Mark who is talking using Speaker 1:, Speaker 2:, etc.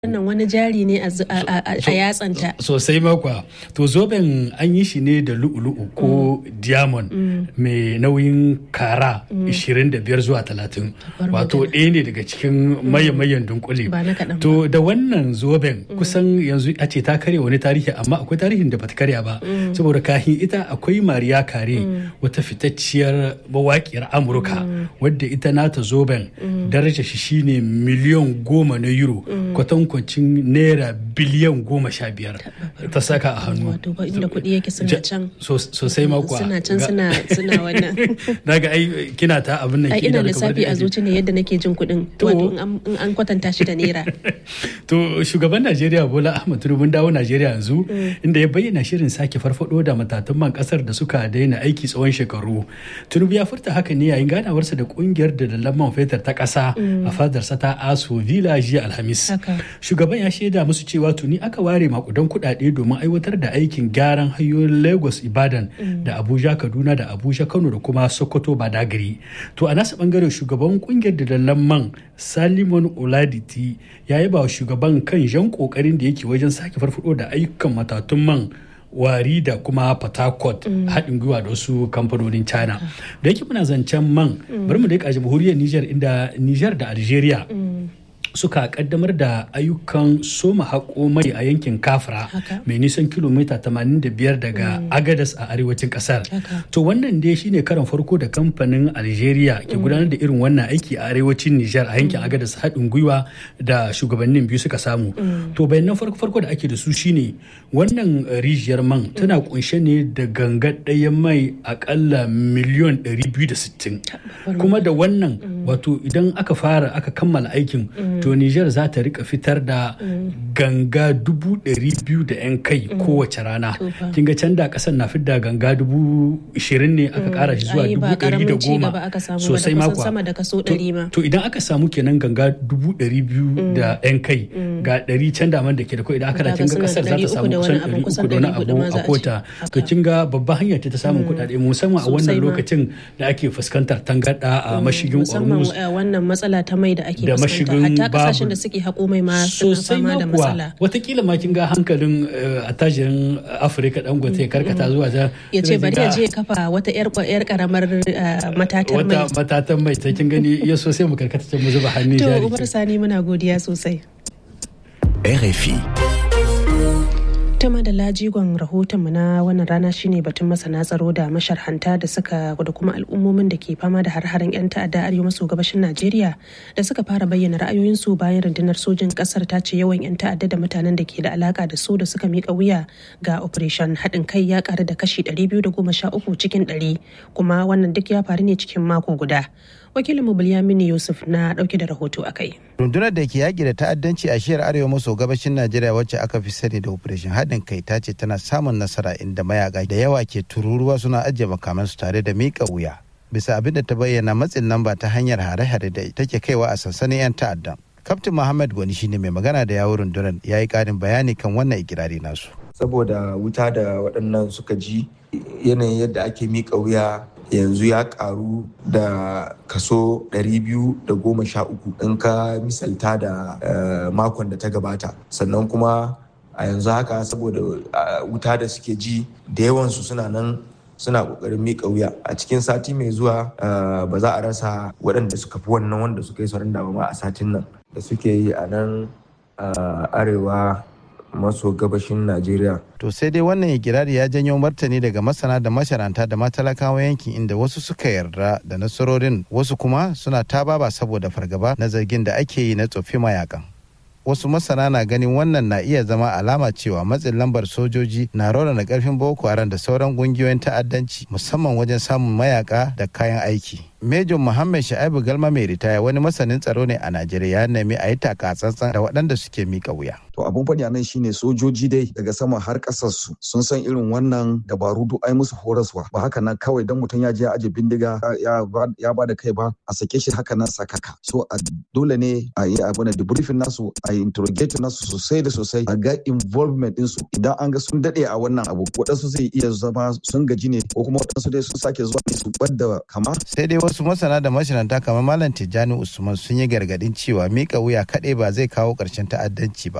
Speaker 1: wannan wani jari ne a yatsanta
Speaker 2: sosai makwa to zoben an yi shi ne da lu'ulu'u ko diamond mai nauyin kara 25 zuwa 30 wato ɗaya ne daga cikin mayan dunkule to da wannan zoben kusan yanzu a ce ta karya wani tarihi amma akwai tarihin da bata karya ba saboda kahin ita akwai mariya kare wata fitacciyar mawaƙiyar amurka wadda ita nata zoben daraja shi shine miliyan goma na euro kwatankwacin naira biliyan goma sha biyar ta saka a hannu
Speaker 1: wato ba inda kuɗi yake suna can
Speaker 2: sosai makwa
Speaker 1: suna can suna suna wannan
Speaker 2: daga ai kina ta abin nan
Speaker 1: ai ina lissafi a zuci ne yadda nake jin kuɗin wato in an kwatanta shi da naira
Speaker 2: to shugaban Najeriya Bola Ahmed Tinubu dawo Najeriya yanzu inda ya bayyana shirin sake farfado da matatun man kasar da suka daina aiki tsawon shekaru Tinubu ya furta haka ne yayin ganawarsa da kungiyar da man fetur ta kasa a fadarsa ta Aso Villa jiya Alhamis shugaban ya shaida musu cewa tuni aka ware makudan kuɗaɗe domin aiwatar da aikin gyaran hanyoyin Lagos Ibadan da Abuja Kaduna da Abuja Kano da kuma Sokoto Badagry to a nasa bangare shugaban kungiyar da man Salimon Oladiti ya yaba wa shugaban kan jan kokarin da yake wajen sake farfado da ayyukan matatun man wari da kuma patakot haɗin gwiwa da wasu kamfanonin china da yake muna zancen man bari mu da jamhuriyar niger inda niger da algeria suka kaddamar da ayyukan soma haƙo mai a yankin kafra mai nisan kilomita 85 daga agadas a arewacin kasar to wannan dai shine karan farko da kamfanin algeria ke gudanar da irin wannan aiki a arewacin nijar a yankin agadas haɗin gwiwa da shugabannin biyu suka samu to bayanan farko farko da ake da su shine wannan rijiyar man tana kunshe ne da ganga ɗayan mai akalla miliyon 260 kuma da wannan wato idan aka fara aka kammala aikin to Nijar za ta rika fitar da ganga dubu ɗari biyu da 'yan kai kowace rana. Kin ga can da ƙasar na fidda ganga dubu ishirin ne aka ƙara shi zuwa dubu ɗari da goma
Speaker 1: sosai makwa. sama da kaso ɗari ma.
Speaker 2: To idan aka samu kenan ganga dubu ɗari biyu da 'yan kai ga ɗari can daman da ke da idan aka da kin ga ƙasar za ta samu kusan ɗari uku da wani abu a kota. To kin ga babban hanya ta samun kuɗaɗe musamman a wannan lokacin da ake fuskantar tangarɗa a mashigin Hormuz.
Speaker 1: Musamman wannan matsala ta mai da ake fuskanta. kasashen da suke haƙo mai ma suna fama da matsala.
Speaker 2: Watakila ma kin ga hankalin attajirin Afirka dangote karkata zuwa ta.
Speaker 1: Ya ce bari ya je kafa wata yar karamar matatan mai.
Speaker 2: Wata matatan mai ta kin gani ya so sai mu karkata can mu zuba hannun jari.
Speaker 1: To Umar Sani muna godiya sosai.
Speaker 3: RFI.
Speaker 1: ta da lajigon rahotonmu na wannan rana shine batun masana tsaro da masharhanta da suka da kuma al'ummomin da ke fama da har-haren 'yan ta'adda arewa maso gabashin najeriya da suka fara bayyana ra'ayoyinsu bayan rundunar sojin kasar ta ce yawan 'yan ta'adda da mutanen da ke da alaka da su da suka mika wuya ga operation haɗin kai ya ƙaru da kashi 213 cikin 100 kuma wannan duk ya faru ne cikin mako guda wakilin mu Bilyamini Yusuf na dauke da rahoto a kai.
Speaker 4: Rundunar da ke yaƙi da ta'addanci a shiyar arewa maso gabashin Najeriya wacce aka fi sani da Operation haɗin kai ta ce tana samun nasara inda mayaka da yawa ke tururuwa suna ajiye makamansu tare da miƙa wuya. Bisa abin da ta bayyana matsin lamba ta hanyar hare-hare da take kaiwa a sansanin 'yan ta'addan. Kaftin Muhammad Gwani shine mai magana da yawun rundunar ya yi ƙarin bayani kan wannan ikirari nasu.
Speaker 5: Saboda wuta da waɗannan suka ji yanayin yadda ake miƙa wuya yanzu ya karu da kaso 213 in ka misalta da makon da ta gabata sannan kuma a yanzu haka saboda wuta da suke ji da yawansu suna nan suna kokarin miƙa wuya a cikin sati mai zuwa ba za a rasa waɗanda suka fi wannan wanda suka yi sauran da ma a satin nan da suke yi a nan arewa maso gabashin Najeriya.
Speaker 4: To sai dai wannan ikirari ya janyo martani daga masana da masharanta da matalakawa yankin inda wasu suka yarda da nasarorin wasu kuma suna ta baba saboda fargaba na zargin da ake yi na tsofi mayakan. Wasu masana na ganin wannan na iya zama alama cewa matsin lambar sojoji na raunana karfin Boko Haram da sauran kungiyoyin ta'addanci musamman wajen samun mayaka da kayan aiki. Major Muhammad Sha'ibu Galma mai ritaya wani masanin tsaro ne a Najeriya ya nemi a yi taka tsantsan da waɗanda suke mika wuya.
Speaker 6: To abun faɗi nan shine sojoji dai daga sama har ƙasar su sun san irin wannan dabaru duk ai musu horaswa ba haka nan kawai dan mutum ya je ya aje bindiga ya ba da kai ba a sake shi haka nan sakaka. So a dole ne a yi abu na debriefing nasu a yi interrogate nasu sosai da sosai a ga involvement ɗinsu idan an ga sun daɗe a wannan abu waɗansu zai iya zama sun gaji ne ko kuma waɗansu dai sun sake zuwa ne su ɓadda kama.
Speaker 4: Sai dai wasu masana da mashinanta kamar malam tijjani usman sun yi gargadin cewa mika wuya kaɗai ba zai kawo ƙarshen ta'addanci ba